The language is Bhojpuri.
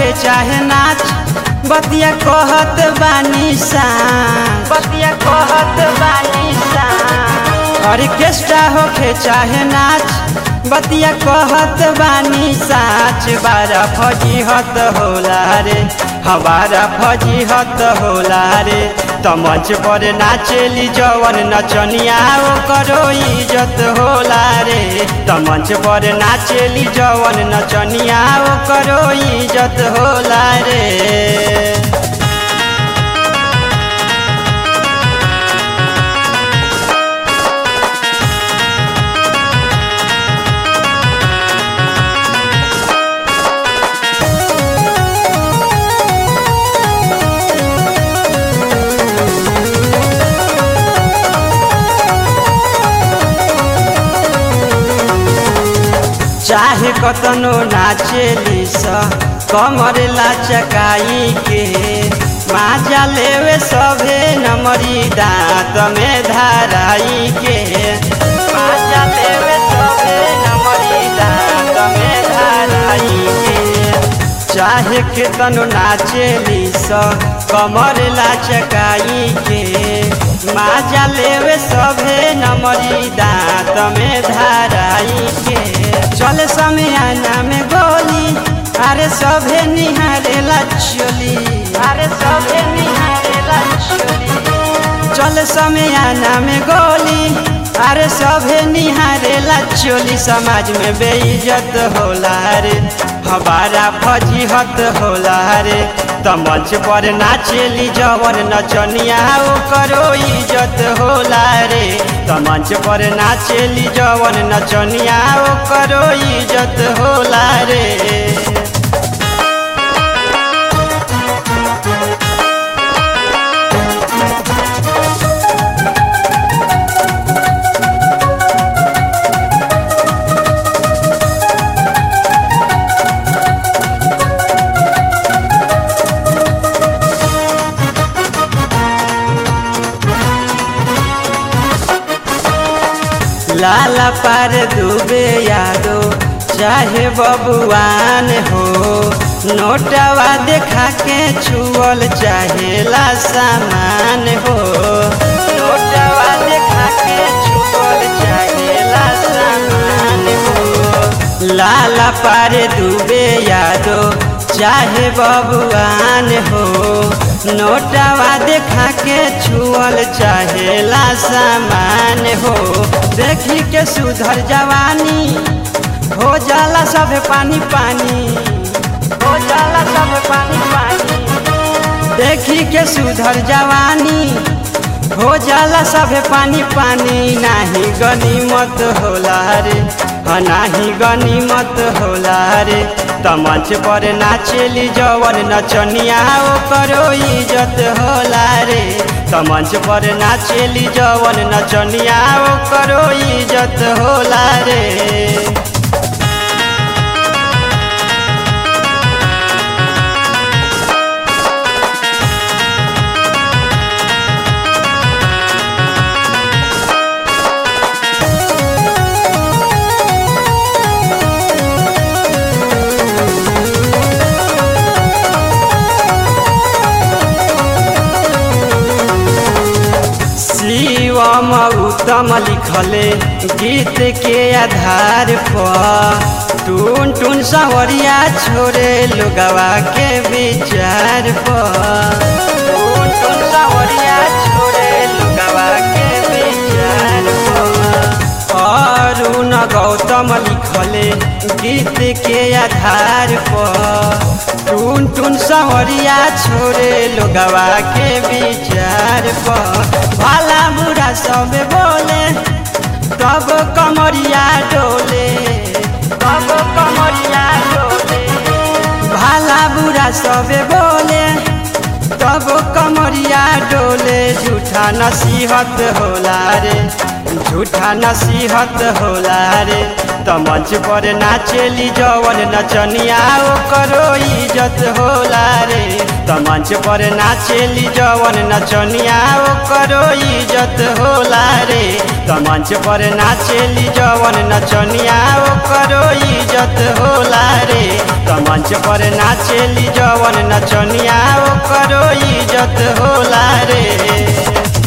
होके चाहे नाच बतिया कहत बानी सांस बतिया कहत बानी सांस ऑर्केस्ट्रा होके चाहे नाच बतिया कहत बानी साच बारा फजीहत होला रे हमारा फजीहत होला रे त मंच पर नाचेली जवन नचनिया करो इज्जत होला रे त मंच पर नाचेली जवन नचनिया करो इज्जत होला रे चाहे कतनो नाचेली स कमर लाचकाई के माजा लेवे सभे नमरी दांत में धाराई के माजा लेवे सभे नमरी दांत में धाराई के चाहे केतनो नाचेली स कमर लाचकाई के माजा लेवे सभे नमरी दांत में धाराई के चले समियाना में गोली अरे सभे निहारेला चोली अरे सभे निहारेला चोली चल समियाना में गोली अरे सभे निहारेला चोली समाज में बेइज्जत होला रे हमारा फजीहत होला रे त मंच पर नाचेली जवन नचनिया करो इज्जत होला रे त मंच पर नाचेली जवन नचनिया करो इज्जत होला रे लाला पार डूबे यादो चाहे बबुआन हो नोटवा देखा के छुअल चाहेला सामान हो नोटवा देखा के छुअल चाहेला सामान हो लाला पार डूबे यादो चाहे बबुआन हो नोटवा देखा के छुअल चाहेला सामान हो देखी के सुधर जवानी हो जाला सब पानी पानी हो जाला सब पानी पानी देखी के सुधर जवानी हो जाला सब पानी पानी नाही गनीमत होला रे नाही गनीमत होला रे त मंच पर नाचेली जवन नचनिया करो इज्जत होला रे त मंच पर नाचेली जवन नचनिया करो इज्जत होला रे शिवम उत्तम लिखले गीत के आधार पर टून टून सवरिया छोड़े लोगवा के विचार पर टून टून सवरिया छोड़े लोगवा के विचार पर अरुण गौतम लिखले गीत के आधार पर टून टून सवरिया छोड़े लोगवा के विचार पर भला बुरा सब बोले तब कमरिया डोले तब कमरिया डोले भला बुरा सब बोले तब कमरिया डोले झूठा नसीहत होला रे झूठा नसीहत होला रे त मंच पर नाचेली जवन नचनिया करो इज्जत होला रे त मंच पर नाचेली जवन नचनिया करो इज्जत होला रे त मंच पर नाचेली जवन नचनिया ओकरो इज्जत होला रे त मंच पर नाचेली जवन नचनिया ओकरो इज्जत होला रे